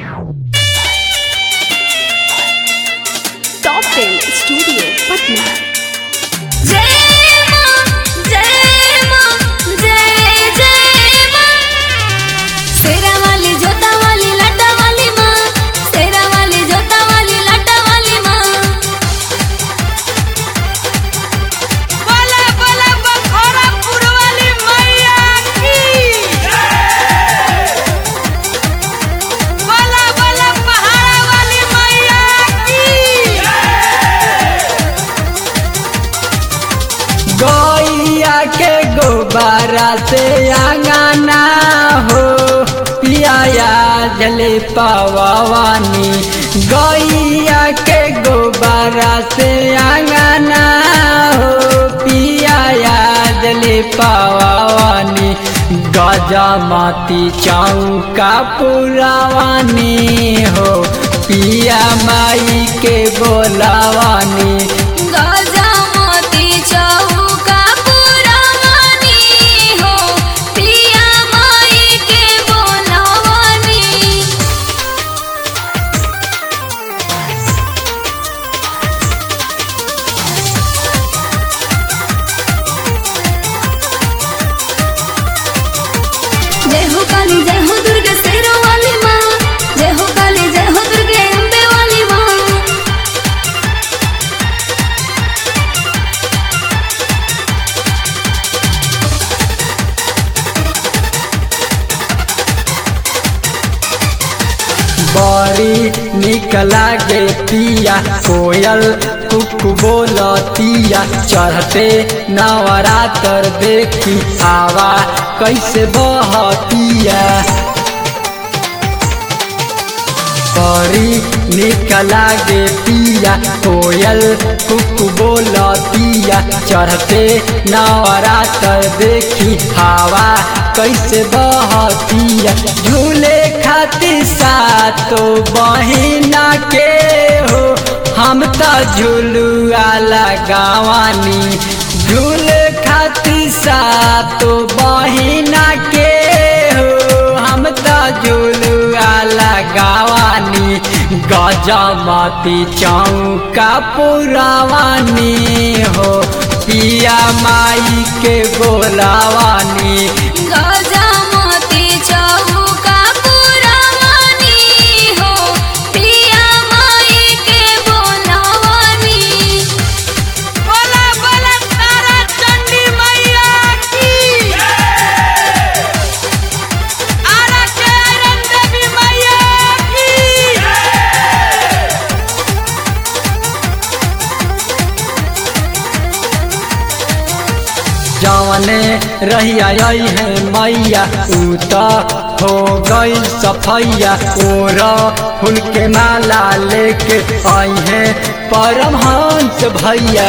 top टेन studio Patna जय मां जय मां जय जय मां शेरा वाली जोता वाली लाटा वाली मां शेरा वाली जोता वाली लाटा वाली मां बोला बोला बखोरापुर वाली मैया की बोला बोला पहाड़ा वाली मैया की गैया के गोबारा से आंगना हो पियाया जले पवानी गैया के गोबारा से आंगना हो पियाया जले पवानी गजमती चौका पुरावानी हो पिया माई के बोलावानी गजा मोती चौका पुरानी हो पिया माई के बोलवानी जय हो काली जय हो दुर्गा शेरों वाली माँ जय हो काली जय हो दुर्गे अम्बे वाली माँ बड़ी निक लागे पिया कोयल कुक बोलतिया चढ़ते नवरात्र देखी आवा कैसे बहतिया बड़ी निक लागे पिया कोयल कुक बोलतिया चढ़ते नवरात्र देखी हवा कैसे बहतिया झूले खातिर सातो बहिना के हो हम तो झुलुआ लगावानी झूले खातिर सातो बहिना के हो हम तो झुलुआ लगावानी गजमती चौका पुरावानी हो पिया माई के बोलावानी गजा मोती चौका पुरानी हो पिया माई के बोलवानी बोला बोला तारा चंडी मैया की आरा के आयरन देवी मैया की जवने रहिया आई है मैया ऊ तो हो गई सफैया ओर फूल के माला लेके आई है परमहंस भैया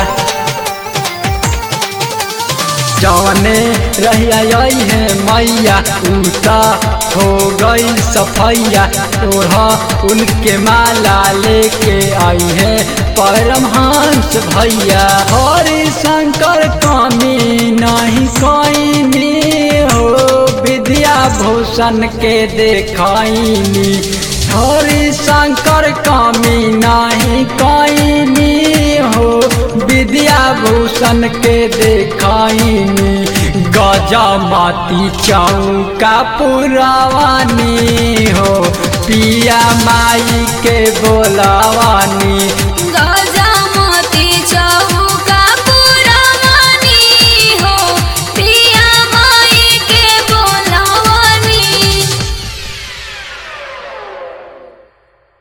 जवने रहिया आई है मैया ऊ तो हो गई सफैया ओढ़ा उनके माला लेके आई है परमहंस भैया हरि शंकर कमी नहीं कोई हो विद्या भूषण के देखाइनी हरि शंकर कमी नहीं कोई हो विद्या भूषण के देखाइनी गजमती चौका पुरावानी हो पिया माई के बोलावानी